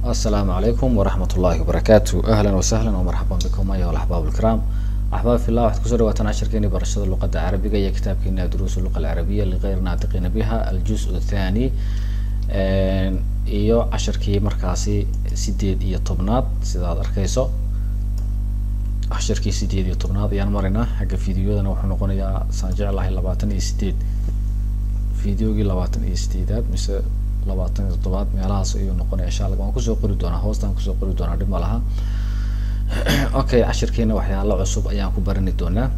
السلام عليكم ورحمة الله وبركاته أهلا وسهلا ومرحبا بكم أيها الأحباب الكرام أحباب في الله waxaad kusoo dhawaataan cashirkeeni barashada luqadda carabiga iyo kitaabkeena duruus luqa alcarabiya ligayr naatiqiina biha aljuz athani iyo cashirkii markaasi sideed iyo tobnaad sida aad arkeyso cashirkii sideed iyo tobnaad ayaan maraynaa xagga fideoyadana wuxuu noqonayaa saan jeclahay labaatan iyo sideed videogii labaatan iyo sideedaad mise labaatan iyo toddobaad meelahaas ayuu noqonaya insha allah waan kusoo qori doonaa hoostaan kusoo qori doonaa dhib ma laha okay cashirkeena waxyaalo cusub ayaan ku barani doonaa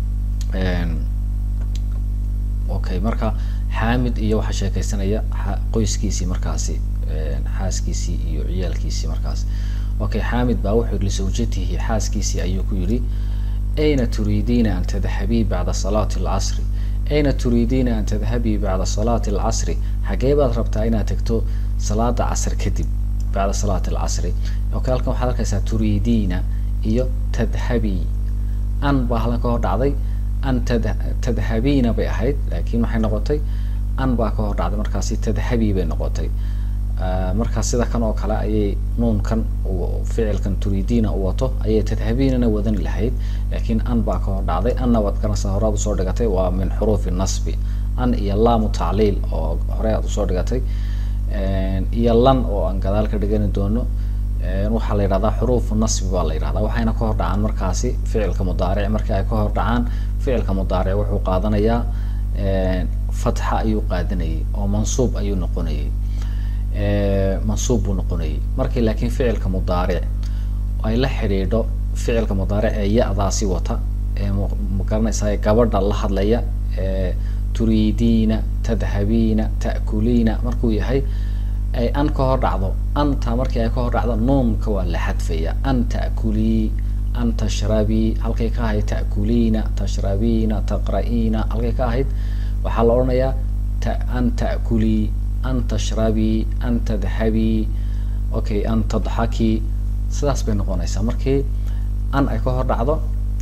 okay marka xaamid iyo waxaa sheekeysanaya qoyskiisii markaasi xaaskiisii iyo ciyaalkiisii markaas okay xaamid baa wuxuu yihi lisawjatihi xaaskiisii ayuu ku yihi ayna turiidiina an tadhabii bacda salaati alcasri ayna turiidiina an tadhabii bacda salaati alcasri xagee baad rabtaa inaad tagto salaada casr kadib bacda salaati alcasri okay halkan waxaad arkaysaa turiidiina iyo tadhabii an baa halkan ka hor dhacday an tad tadhabiina bay ahayd laakin waxay noqotay an baa ka hor dhacday markaasi tadhabii bay noqotay marka sida kan oo kale ayay nuunkan ficilkan turiidiina u wato ayay tadhabiinana wadani lahayd laakin an baa ka hor dhacday anna waad garanaysa horaad usoo dhigatay waa min xuruufi nasbi an iyo laamu tacliil oo hore aad usoo dhigatay iyo lan oo aan gadaal ka dhigani doono waxaa la yidhahdaa xuruufu nasbi baa la yidhahdaa waxayna ka hor dhacaan markaasi ficilka mudaaric markii ay ka hor dhacaan ficilka mudaaric wuxuu qaadanayaa fatxa ayuu qaadanayay oo mansuub ayuu noqonayay mansuub buu noqonayay markii laakiin ficilka mudaaric ay la xidhiidho ficilka mudaaric ee ya-daasi wata ee magaranaysaa gabadha la hadlaya ee turiidiina tadhabiina ta'kuliina markuu yahay ay an ka hor dhacdo anta markii ay ka hor dhacdo nuunka waa la xadfaya an ta'kulii an tashrabii halkay ka ahayd ta'kuliina tashrabiina taqra'iina halkay ka ahayd waxaa la odhanayaa ta an ta'kulii an tashrabii an tadhabii okay an tadxakii sidaas bay noqonaysaa markii an ay ka hor dhacdo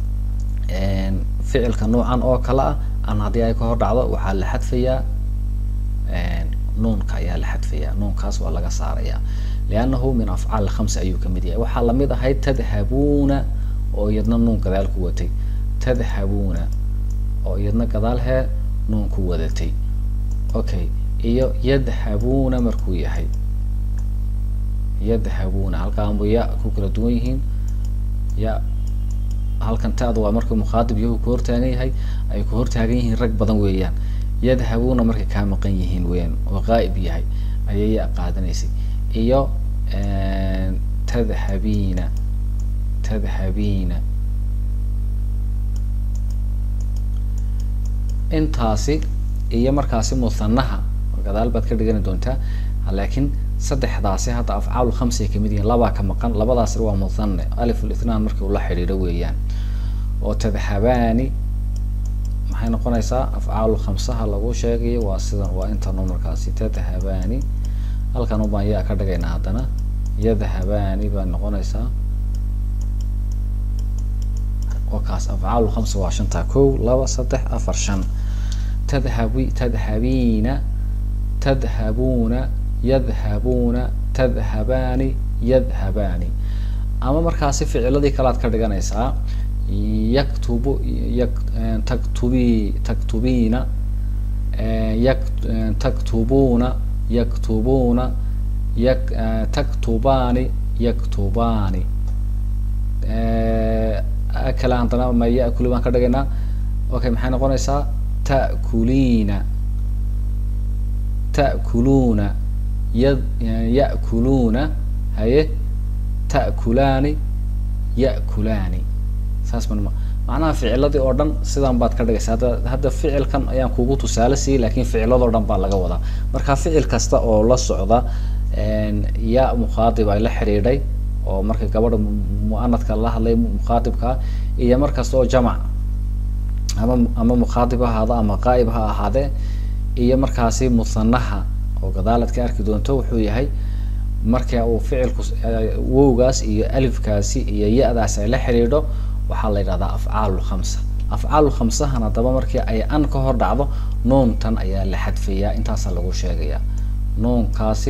ficilka nuucan oo kale ah an haddii ay ka hor dhacdo waxaa la xadfayaa nuunka ayaa la xadfayaa nuunkaas waa laga saaraya liannahu min afcaal khamsa ayuu kamid yahay waxaa lamid ahayd tadhabuuna oo iyadna nuun gadaal ku watay tadhabuuna oo iyadna gadaal hee nuun ku wadatay okay iyo yadhabuuna markuu yahay yadhabuuna halkaanbu ya ku kala duwan yihiin ya halkan taadu waa markuu mukhaadib yahu ku hortaagan yahay ay ku hortaagan yihiin rag badan weeyaan yadhabuuna markay kaa maqan yihiin weeyaan oo qaa'ib yahay ayay ya qaadanaysay iyo tadhabiina tadhabiina intaasi iyo markaasi muthanaha gadaal baad ka dhigani doontaa laakiin saddexdaasi hadda afcaal khamsi ay kamid yihiin labaa ka maqan labadaasna waa muthane alif lithnaan markii ula xidhiidho weeyaan oo tadhabaani maxay noqonaysaa afcaal khamsaha lagu sheegayo waa sidan waa intanu markaasi tadhabaani halkan ubaan yaa ka dhigaynaa haddana yadhabaani baa noqonaysaa wakaas afcaal khamsa waa shantaa kow laba saddex afar shan tadhabi tadhabiina tadhabuuna yadhabuuna tadhabaani yadhabaani ama markaasi ficiladii kalead ka dhiganaysaa yaktubu yak taktubi taktubiina yak taktubuuna yaktubuuna yak taktubaani yaktubaani kale haddana ma yakuli baan ka dhigaynaa okay maxay noqonaysaa ta'kuliina ta'kuluuna ya ya'kuluuna haye ta'kulaani ya'kulaani saas man macnaha ficiladii oo dhan sidan baad ka dhigaysa hadda hadda ficilkan ayaan kugu tusaale siiyey lakin ficiladoo dhan baa laga wadaa marka ficil kasta oo la socda ya mukhaadib ay la xidhiidhay oo marka gabadha muanadka la hadlay mukhaadibkaa iyo markasta oo jamac ama ama mukhaadib ha ahaado ama qaa'ib ha ahaadee iyo markaasi muthanaha oo gadaalaad ka arki doonto wuxuu yahay marka uu ficilku wowgaas iyo alifkaasi iyo ya-daas ay la xidhiidho waxaa la yidhahdaa afcaal khamsa afcaal khamsahan haddaba markii ay an ka hor dhacdo nuuntan ayaa la xadfayaa intaasaa lagu sheegayaa nuunkaasi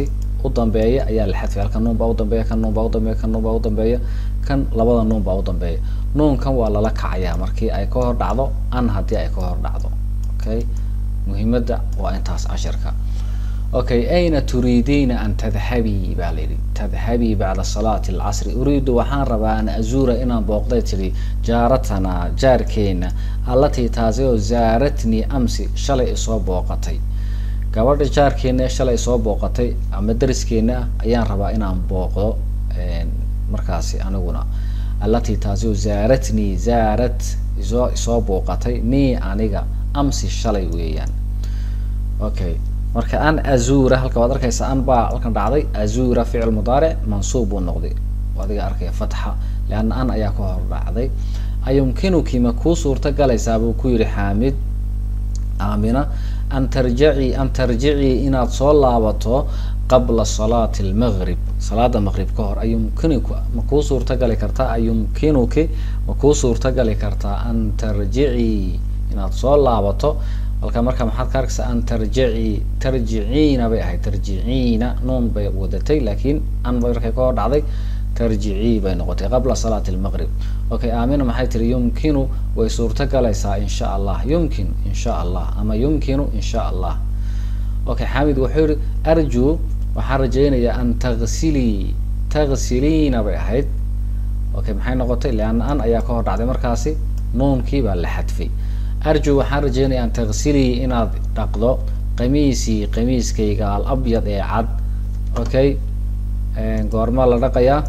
u dambeeya ayaa la xadfay halkan nuun baa udambeeya kan nuun baa udambeeya kan nuun baa udambeeya kan labada nuun baa udambeeya nuunkan waa lala kacayaa markii ay ka hor dhacdo an haddii ay ka hor dhacdo okay muhiimadda waa intaas cashirka okay ayna turiidiina an tadhabii baa la yidhi tadhabii bacda salaati alcasri uriidu waxaan rabaa an azuura inaan booqday tidhi jaaratana jaarkeena allatii taasi oo zaaratnii amsi shalay isoo booqatay gabadha jaarkeena ee shalay isoo booqatay ama dariskeena ah ayaan rabaa inaan booqdo markaasi aniguna allatii taasi oo zaaratnii zaarat isoo isoo booqatay nii aniga amsi shalay weeyaan okay marka an azura halka waad arkaysa an baa halkan dhacday azura ficil mudaaric mansuub buu noqday adiga arkaya fatxa leanna an ayaa ka hor dhacday ayumkinuki ma kuu suurta galaysaa buu ku yihi xaamid aamina an tarjacii an tarjicii inaad soo laabato qabla salaati almaqrib salaada maqrib ka hor ayumkinuku ma kuu suurtagali kartaa ayumkinuki ma kuu suurtagali kartaa an tarjicii inaad soo laabato halka marka maxaad ka arkaysaa an tarjici tarjiciina bay ahayd tarjiciina nuun bay wadatay laakiin an bay markay ka hor dhacday tarjicii bay noqotay qabla salaati almaqrib okay aamina maxay tiri yumkinu way suurta galaysaa insha allah yumkin insha allah ama yumkinu insha allah okay xamid wuxuu yihi arju waxaan rajaynayaa an tagsilii tagsiliina bay ahayd okay maxay noqotay leanna an ayaa ka hor dhacday markaasi nuunkii baa la xadfay arju waxaan rajeynaya an tagsilii inaad dhaqdo qamiisii qamiiskayga al abyad ee cad okay goormaa la dhaqayaa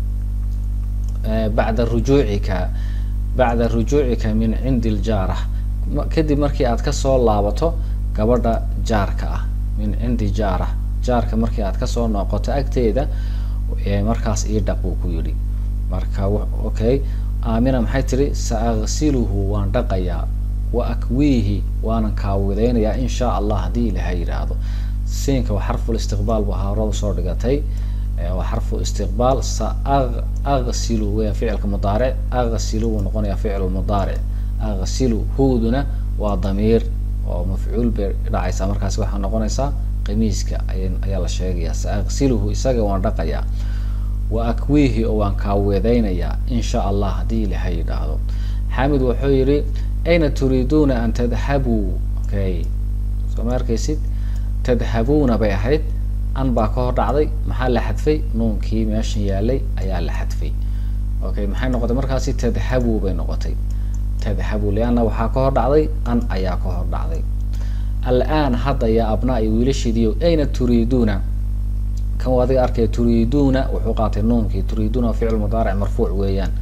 bacda rujuucika bacda rujuucika min cindi ljaarah kadib markii aad kasoo laabato gabadha jaarka ah min cindi jaarah jaarka markii aad kasoo noqoto agteeda markaas ii dhaq buu ku yidhi marka okay aamina maxay tiri sa agsiluhu waan dhaqayaa wa akwiihi waanan kaawideynayaa in shaa allah haddii ilaha yidhaahdo siinka waa xarful istiqbaal bu haarada soo dhigatay waa xarfu istiqbaal sa agsilu weya ficilka mudaaric agsilu wuu noqonayaa ficil mudaaric agsilu huuduna waa damiir oo mafcuul bay dhacaysaa markaasi waxaa noqonaysaa qamiiska ayaa la sheegaya sa agsiluhu isaga waan dhaqayaa wa akwiihi oo waan kaawedeynayaa in sha allah haddii ilaha yidhaahdo xamid wuxuu yihi ayna turiiduuna an tadhabuu okay soo ma arkaysid tadhabuuna bay ahayd an baa ka hor dhacday maxaa la xadfay nuunkii meeshan yaalay ayaa la xadfay okay maxay noqotay markaasi tadhabuu bay noqotay tadhabu lianna waxaa ka hor dhacday an ayaa ka hor dhacday alaan hadda yaa abnaa iyo wiilashiidiyo ayna turiiduuna kan adiga arkaya turiiduuna wuxuu qaatay nuunkii turiiduuna ficil mudaaric marfuuc weeyaan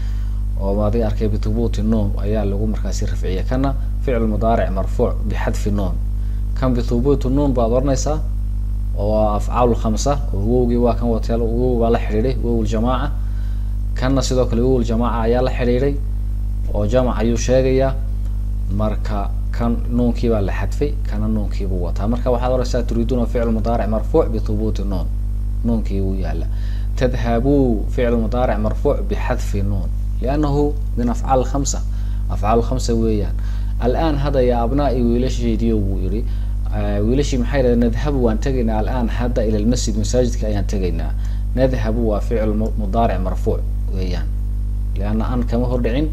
oo adiga arkay bithubuuti nuun ayaa lagu markaasi rafciya kana ficil mudaaric marfuuc bixadfi nuun kan bithubuuti nuun baad oranaysaa oo waa afcaal khamsa oo wowgii waa kan wateel wow baa la xidhiidhay wow ljamaaca kanna sidoo kale wow ljamaaca ayaa la xidhiidhay oo jamac ayuu sheegayaa marka kan nuunkii baa la xadfay kana nuunkiibuu wataa marka waxaad oraysaa turiiduuna ficil mudaaric marfuuc bithubuuti nuun nuunkii wuu yaala tadhabuu ficil mudaaric marfuuc bixadfi nuun liannahu min afcaal khamsa afcaal khamsa weeyaan alaan hadda ya abnaa-i wiilasheediyo wuu yihi wiilashii maxay yidhahdeen nadhabu waan tegaynaa alaan hadda ila lmasjid masaajidka ayaan tegaynaa nadhabu waa ficil mudaaric marfuuc weeyaan lianna an kama hordhicin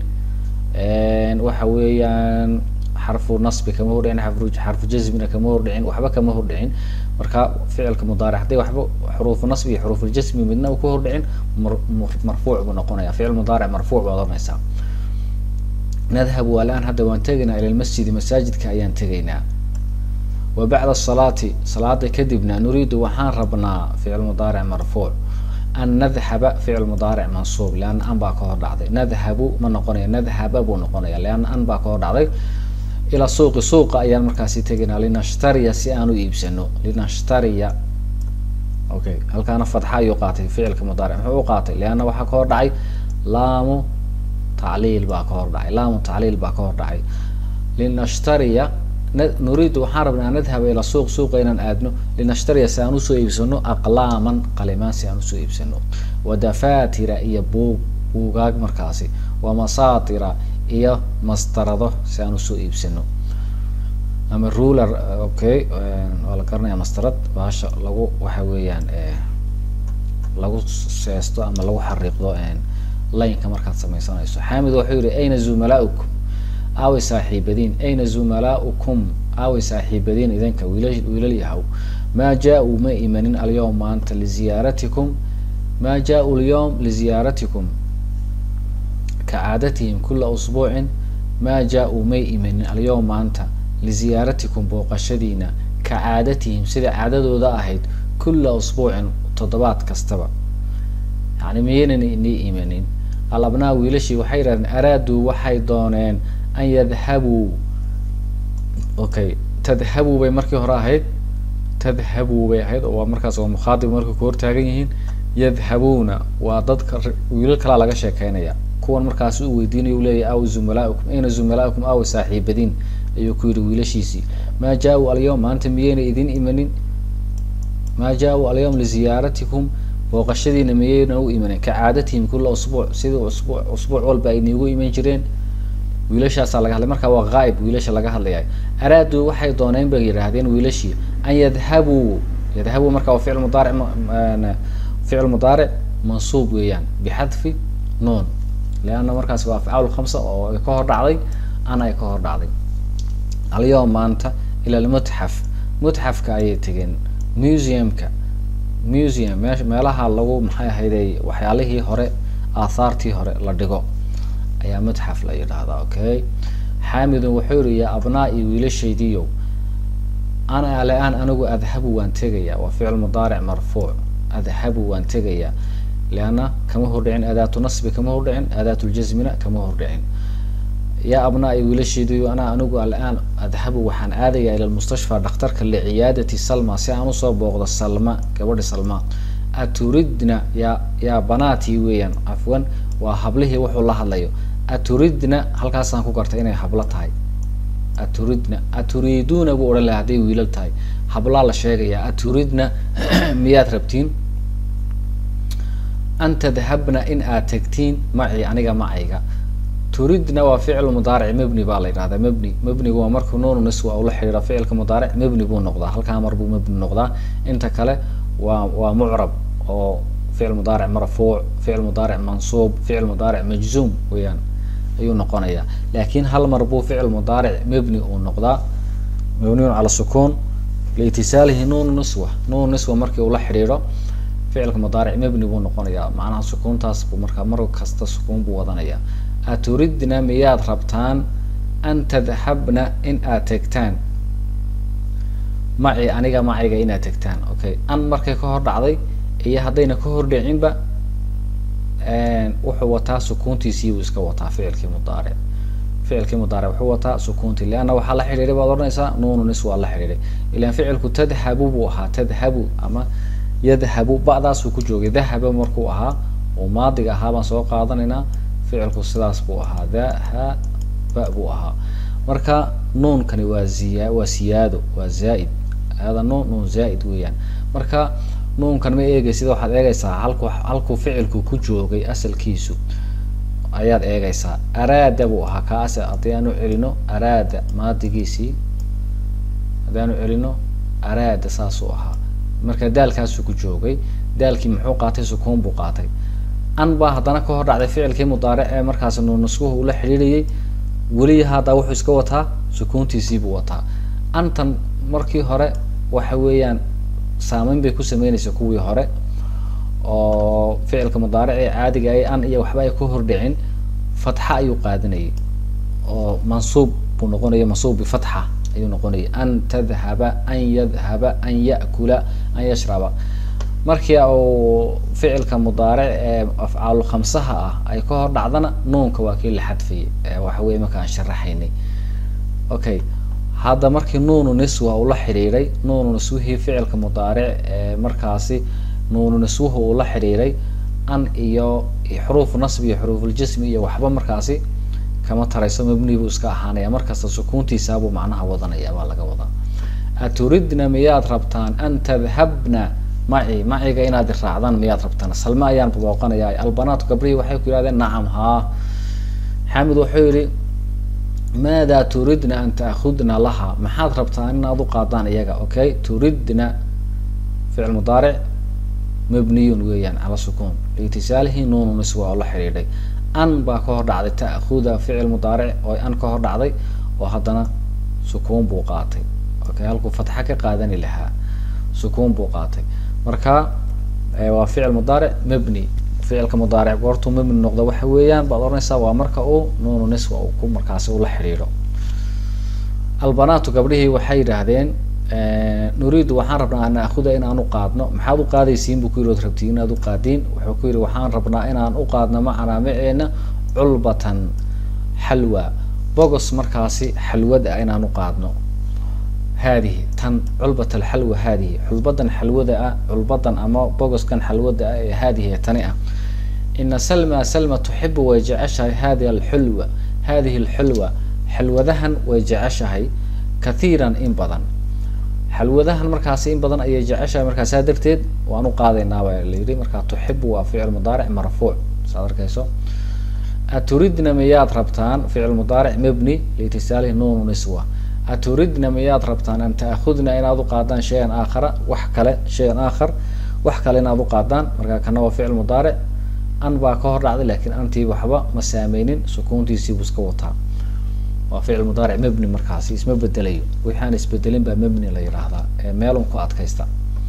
waxa weeyaan xarfu nasbi kama hordhicin xarfu jazmina kama hordhicin waxba kama hordhicin marka ficilka mudaaric hadday waxba xuruufu nasbi iyo xuruufuljasmi midna ku hordhicin marfuuc buu noqonaya ficil mudaaric marfuuc baad oranaysaa nadhabu alaan hadda waan tegaynaa ila lmasjidi masaajidka ayaan tegaynaa wa bacda asalaati salaada kadibna nuriidu waxaan rabnaa ficil mudaaric marfuuc an nadhaba ficil mudaaric mansuub leanna an baa ka hor dhacday nadhabu ma noqonaya nadhaba buu noqonaya leanna an baa ka hor dhacday ilaa suuqi suuqa ayaan markaasi tegaynaa linashtariya si aan u iibsano linashtariya okay halkaana fatxa ayuu qaatay ficilka mudaaric muxuu u qaatay leanna waxaa ka hor dhacay laamu tacliil baa ka hor dhacay laamu tacliil baa ka hor dhacay linashtariya nuriidu waxaan rabnaa an nadhaba ilaa suuq suuqa inaan aadno linashtariya si aan usoo iibsano aqlaaman qalimaan si aan usoo iibsano wa dafatira iyo buug buugaag markaasi wa masaatira iyo mastarado si aan usoo iibsano ama ruler okay waa la garanaya mastarad baasha lagu waxa weeyaan lagu seesto ama lagu xariiqdo lineka markaad sameysanayso xamid wuxuu yihi ayna zumalaukum aaway saaxiibadiin ayna zumalaukum aaway saaxiibadiin idinka wiila wiilal yahaw maa jaa-uu ma imanin alyawm maanta liziyaaratikum maa jaa-u lyawm liziyaaratikum kacaadatihim kula usbuucin maa jaa-uu may imanin alyawm maanta liziyaaratikum booqashadiina kacaadatihim sida caadadooda ahayd kula usbuucin toddobaad kastaba yani miyaynan inii imanin alabnaa wiilashii waxay yidhahdeen araaduu waxay dooneen an yadhabuu okay tadhabuu bay markii hore ahayd tadhabuu bay ahayd oo waa markaas waa mukhaadib markay ku hortaagan yihiin yadhabuuna waa dadka wiilal kalaa laga sheekeynaya kuwan markaas u weydiinaya u leeyahy aw zumalaukum ayna zumalaukum aw saaxiibadiin ayuu ku yihi wiilashiisii maa jaa-u alyawm maanta miyayna idin imanin maa jaa-u alyawm liziyaaratikum booqashadiina miyayna u imanin kacaadatihim kula usbuuc sidii usbuuc usbuuc walba ay niigu iman jireen wiilashaasaa laga hadlay marka waa ghaayib wiilasha laga hadlaya araaduu waxay dooneen bay yidhaahdeen wiilashii an yadhabuu yadhabuu marka waa ficil mudaaric ficil mudaaric mansuub weeyaan bixadfi nuun leanna markaas waa afcaal khamsa oo ay ka hor dhacday ana ay ka hor dhacday alyawm maanta ila lmutxaf mutxafka ayay tegeen museumka museum me meelaha lagu maxay ahayday waxyaalihii hore aathaartii hore la dhigo ayaa mutxaf la yidhaahdaa okay xaamidun wuxuu yihi yaa abnaa-i wiilashaydiiyow ana ale-aan anigu adhabu waan tegayaa waa ficil mudaaric marfuuc adhabu waan tegayaa leanna kama hordhicin adaatu nasbi kama hordhicin adaatuljasmina kama hordhicin yaa abnaa-i wiilashaydiiyo ana anigu ale-aan adhabu waxaan aadayaa ila lmustashfa dhakhtarka liciyaadati salma si aan usoo booqdo salma gabadhi salma aturidna yaa yaa banaatii weeyaan cafwan waa hablihii wuxuu la hadlayo aturidna halkaasaan ku gartay inay hablo tahay aturidna aturiiduuna buu odhan laha hadday wiilal tahay hablaa la sheegaya aturidna miyaad rabtiin an tadhabna in aad tegtiin maci aniga macayga turidna waa ficil mudaaric mebni baa la yidhahdaa mebni mebnigu waa markuu nuunu niswa ula xidhiira ficilka mudaaric mebni buu noqdaa halkaa mar buu mebni noqdaa inta kale waa waa mucrab oo ficil mudaaric marfuuc ficil mudaaric mansuub ficil mudaaric majzuum weeyaan ayuu noqonayaa laakin hal mar buu ficil mudaaric mebni uu noqdaa mabniyun cala sukuun liitisaalihi nuunu niswa nuunu niswa markii uu la xidhiidho ficilka mudaaric mebni buu noqonayaa macnaha sukuuntaas buu markaa mar kasta sukuun buu wadanayaa aturidna miyaad rabtaan an tadhabna in aad tegtaan maci aniga maciga inaad tegtaan okay an markay ka hor dhacday iyo haddayna ka hor dhicinba wuxuu wataa sukuuntiisii buu iska wataa ficilkii mudaaric ficilkii mudaaric wuxuu wataa sukuuntii leanna waxaa la xidhiiday baad odhanaysaa nuunu nis waa la xidhiiday ilan ficilku tadhabu buu ahaa tadhabu ama yadhabu ba'daasuu ku joogay dahaba markuu ahaa oo maadiga ahaa baan soo qaadanaynaa ficilku sidaas buu ahaa dahaba buu ahaa marka nuunkani waa ziya waa siyaado waa zaa-id hada nuun nuun zaa-id weeyaan marka nuunkan ma eegeysida waxaad eegaysaa halku halkuu ficilku ku joogay asalkiisu ayaad eegaysaa araada buu ahaa kaas haddii aanu celino araada maadigiisii haddii aanu celino araada saasuu ahaa marka daalkaasuu ku joogay daalkii muxuu qaatay sukuun buu qaatay an baa haddana ka hor dhacday ficilkii mudaaric ee markaas nuunaskuhu ula xidhiidhayay weli haddaa wuxuu iska wataa sukuuntiisii buu wataa antan markii hore waxa weeyaan saameyn bay ku sameynaysa kuwii hore oo ficilka mudaaric ee caadiga ay an iyo waxba ay ku hordhicin fatxa ayuu qaadanayay oo mansuub buu noqonaya mansuub bifatxa ayuu noqonayay an tadhaba an yadhaba an ya'kula an yashraba markii uu ficilka mudaaric ee afcaalu khamsaha ah ay ka hor dhacdana nuunka waa kii la xadfayay waxa weye marka aan sharaxaynay okay hadda markii nuunu niswa uu la xidhiiray nuunu niswihii ficilka mudaaric ee markaasi nuunu niswuhu uu la xidhiiray an iyo xuruufu nasbi iyo xuruufuljismi iyo waxba markaasi kama tarayso mabni buu iska ahaanaya markasta sukuuntiisaabuu macnaha wadanaya baa laga wadaa aturidna miyaad rabtaan an tadhabna maci maciga inaad raacdaan miyaad rabtaan salme ayaan booqanaya albanaatu gabrihii waxay ku yihahdeen nacam haa xamid wuxuu yihi maada turidna an taakudna laha maxaad rabtaa inaad u qaadaan iyaga okay turidna ficil mudaaric mabniyun weeyaan cala sukuun liitisaalihi nuunu niswa oo la xidhiidhay an baa ka hor dhacday ta'khuda ficil mudaaric oo an ka hor dhacday oo haddana sukuun buu qaatay okay halkuu fatxa ka qaadani lahaa sukuun buu qaatay marka waa ficil mudaaric mabni ficilka mudaaric goortuu mabni noqdo waxa weeyaan baad oranaysaa waa marka uu nuunu niswa uu ku markaasi ula xidhiidho albanaatu gabdhihii waxay yidhaahdeen nuriidu waxaan rabnaa an naakuda inaan u qaadno maxaad u qaadaysiin buu ku yidhi od rabtiin inaad u qaadiin wuxuu ku yidhi waxaan rabnaa inaan u qaadno macanaa maceena culbatan xalwa bogos markaasi xalwad ah inaan u qaadno haadihi tan culbat alxalwa haadihi xulbadan xalwada ah culbadan ama bogoskan xalwada ah ee haadihi ee tani ah ina salma salma tuxibu way jeceshahay hadihi alxulwa hadihi alxulwa xalwadahan way jeceshahay kathiiran in badan xalwadahan markaasi in badan ayay jeceshahay markaa saa darteed waan u qaadaynaa baa la yidhi markaa tuxibu waa ficil mudaaric marfuuc saad arkayso aturidna miyaad rabtaan ficil mudaaric mabni liitisaalihi nuunu niswa aturidna miyaad rabtaan an taakudna inaad u qaadaan shay-an aakhara wax kale shay-an aakhar wax kale inaad u qaadaan markaa kana waa ficil mudaaric an baa ka hor dhacday lakin antii waxba ma saameynin sukuuntiisii buu iska wataa waa ficil mudaaric mabni markaasi isma bedelayo wixii aan isbedelin baa mabni la yidhaahdaa ee meelun ku adkaysta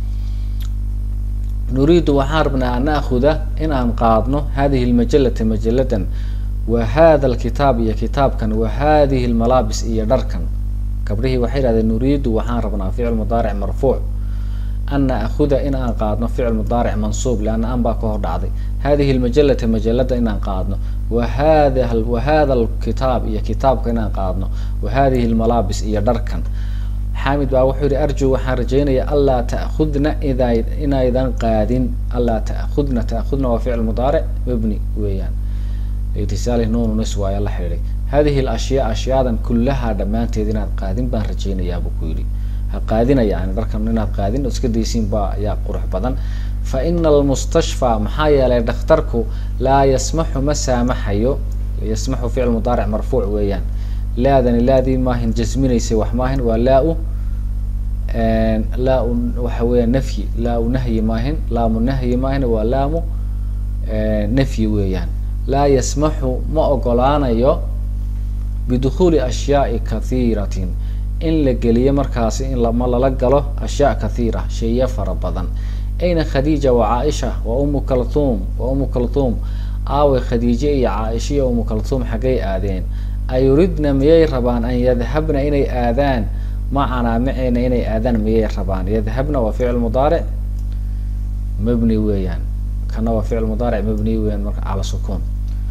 nuriidu waxaan rabnaa an naakuda in aan qaadno hadihi lmajalata majaladan wa hada alkitaab iyo kitaabkan wa hadihi lmalaabis iyo dharkan gabdhihii waxay yihahdeen nuriidu waxaan rabnaa ficil mudaaric marfuuc an naakuda in aan qaadno ficil mudaaric mansuub leanna an baa ka hor dhacday hadihi lmajalata majalada inaan qaadno wa hada wa hada alkitaab iyo kitaabka inaan qaadno wa hadihi lmalaabis iyo dharkan xaamid baa wuxuu yihi arju waxaan rajeynaya anlaa taakudna ida inaydan qaadin anlaa taakudna taakudna waa ficil mudaaric mabni weeyaan itisaali nuunu niswa ayaa la xidhiidhay hadihi alashyaa ashyaadan kullaha dhammaanteed inaad qaadin baan rajeynayaa buu ku yidhi ha qaadinaya yani dharkan inaad qaadin oo iska daysiin baa ayaa qurux badan fa ina almustashfaa maxaa yeelay dhakhtarku laa yasmaxu ma saamaxayo yasmaxu ficil mudaaric marfuuc weeyaan laadani laadii maahin jasminaysay wax maahin waa laa-u laa-u waxa weeya nafyi laa-u nahyi maahin laamu nahyi maahin waa laamu nafyi weeyaan laa yasmaxu ma ogolaanayo bidukhuuli ashyaai kathiiratin in la geliyo markaasi in lama lala galo ashyaa kathiira sheeya fara badan ayna khadiija wa caaisha wa umu kalthum wa umu kalthum aawe khadiije iyo caaisha iyo umu kalthum xaggay aadeen ayuridna miyay rabaan an yadhabna inay aadaan macanaa maceena inay aadaan miyay rabaan yadhabna waa ficil mudaaric mabni weeyaan kana waa ficil mudaaric mabni weeyaan marka cala sukuun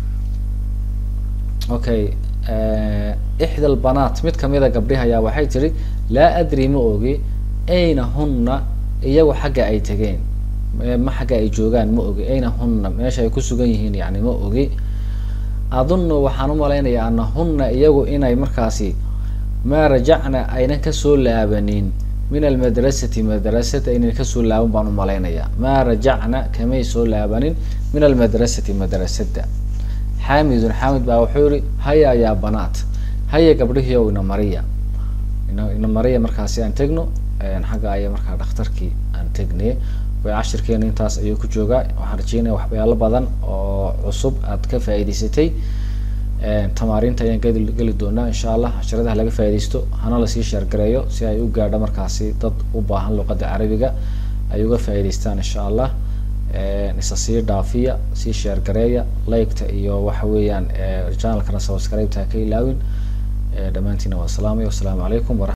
okay ixda albanaat mid kamida gabdhihi ayaa waxay tihi laa adri ma ogi ayna hunna iyagu xagga ay tegeen ma xagga ay joogaan ma ogi ayna hunna meesha ay ku sugan yihiin yani ma ogi adunnu waxaan umalaynayaa ana hunna iyagu inay markaasi maa rajacna aynan kasoo laabanin min almadrasati madrasata aynan kasoo laaban baan umalaynayaa maa rajacna kamay soo laabanin min almadrasati madrasada xaamidun xaamid baa wuxuu yihi haya yaa banaat haya gabdhihii ow ina mariya ina ina mariya markaasi aan tegno xagga aya markaa dhakhtarkii aan tegnay way cashirkeena intaas ayuu ku joogaa waxaan rajeynaya waxyaalo badan oo cusub aad ka faa'iidaysatay tamaariinta ayaan geli geli doonaa insha allah casharadaha laga faaidaysto hana lasii sheergareeyo si ay u gaadho markaasi dad u baahan luqada carabiga ay uga faa'idaystaan insha allah isa sii dhaafiya sii sheergareeya liketa iyo waxa weeyaan channelkana subscribeta ha ka ilaawin dhammaantiina waa salaamay wasalaamu calaykum